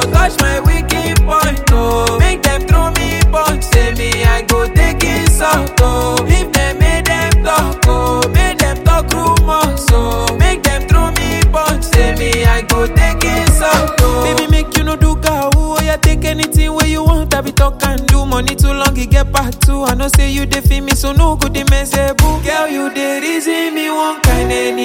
touch my wicked point, oh. Make them throw me punch, say me I go take insult, oh. If them make them talk, oh. Make them talk rumors, oh. Make them throw me punch, say me I go take insult, oh. Baby, make you no do cow, oh. Yeah, take anything where you want, I be talk and do. Money too long, it get back too. I know say you dey feel me, so no good, they mess boo. Girl, you dey reason me one kind of